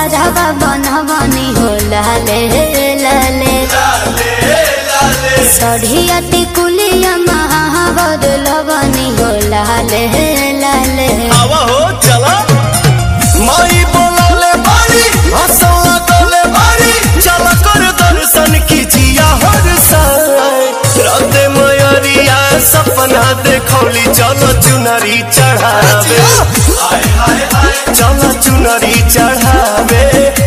हरावा बनवनी हो लाले लाले सढ़िया टिकुलिया महावद लवनी हो लाले लाले आवा हो चला माई बोलौले बारी हंसौला तोले बारी चल कर दर्शन कीजिया हर साय राते मयरिया सपना देखौली चलो चुनरी चढ़ावे चलो चुनरी चढ़ावे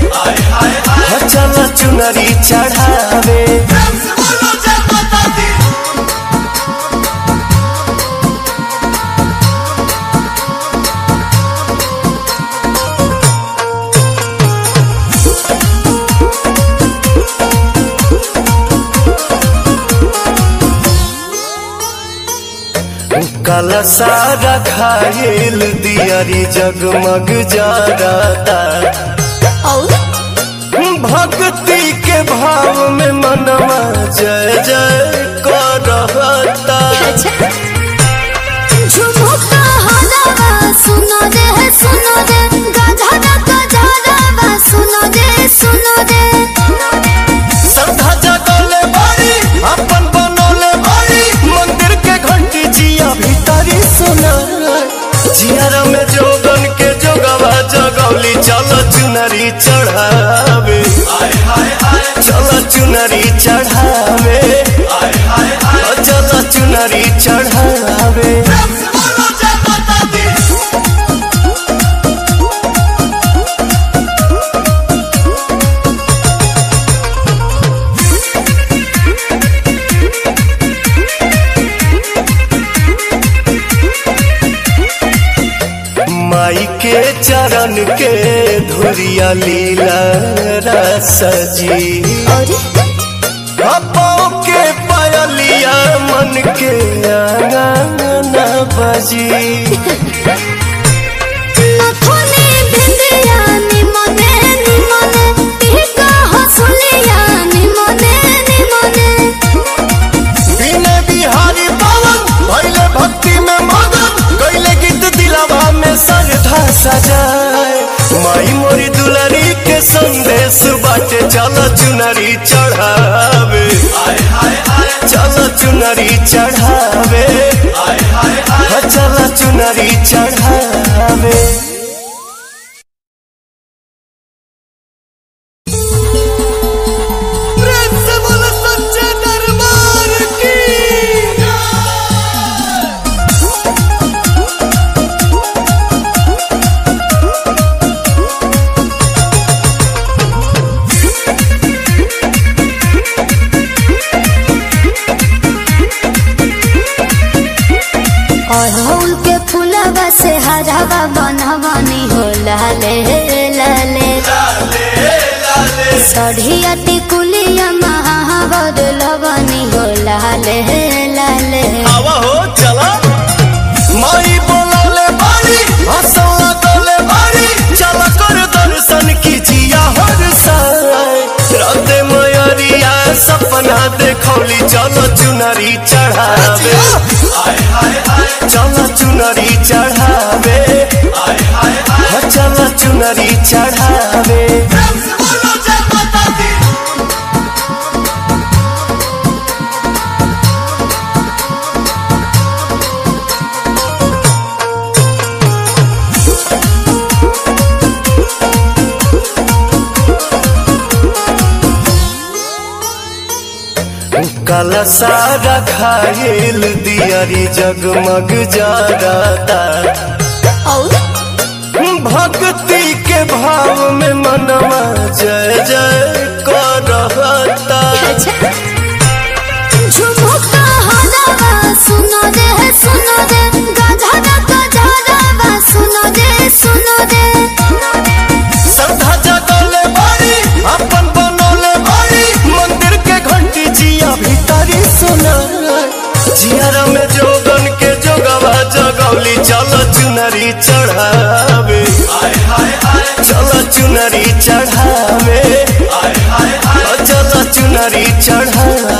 चलो चुनरी चढ़ावे कल सारा खाइल दियारी जगमग जाता और भक्ति के भाव में मनवा जय जय करता अच्छा झुमुका हरावा सुनो रे सुनो रे गधरा गधरावा सुनो रे सुनो रे श्रद्धा जगले बारी अपन बनोले बारी मंदिर के घंटी जिया भीतरी सुना जियारा में जोगन के जोगवा जगौली चलो चुनरी चढ़ावे चलो चुनरी चढ़ावे चलो चुनरी चढ़ावे माई के चरण के धुरिया लीला रसजी और पाँव के पायलिया मन के आंगन बजी नथुनी भिंडिया निमने निमने टीका हसुलिया निमने निमने बिने बिहारी पवन भैले भक्ति में मगन गैले गीत दिलावा में श्रद्धा सजाए माई मोरी दुलरी के संदेश बाटे चल चुनरी चढ़ावे चल चुनरी चढ़ावे चल चुनरी चढ़ावे प्रेम से बोलो सच्चे दरबार की अड़हुल के फूलवा से हरावा बनवनी हो लाले लाले सढ़िया टिकुलिया महावद लवनी हो लाले लाले आवा हो चला माई बोलौले बारी हंसौला तोले बारी चल कर दर्शन कीजिया हर साय राते मयरिया सपना देखौली चलो चुनरी चढ़ावे चलो चुनरी चढ़ावे चलो चुनरी चढ़ावे कल सारा खाइल दियारी जगमग जाता और भक्ति के भाव में मनवा जय जय करता अच्छा झुमुका हरावा सुनो रे सुनो रे गधरा गधरावा सुनो रे सुनो रे श्रद्धा जगले बारी अपन बनोले बारी मंदिर के घंटी जिया भीतरी सुना जियारा में जोगन के जोगवा जगौली चलो चुनरी चढ़ावे चलो चुनरी चढ़ावे चलो चुनरी चढ़ावे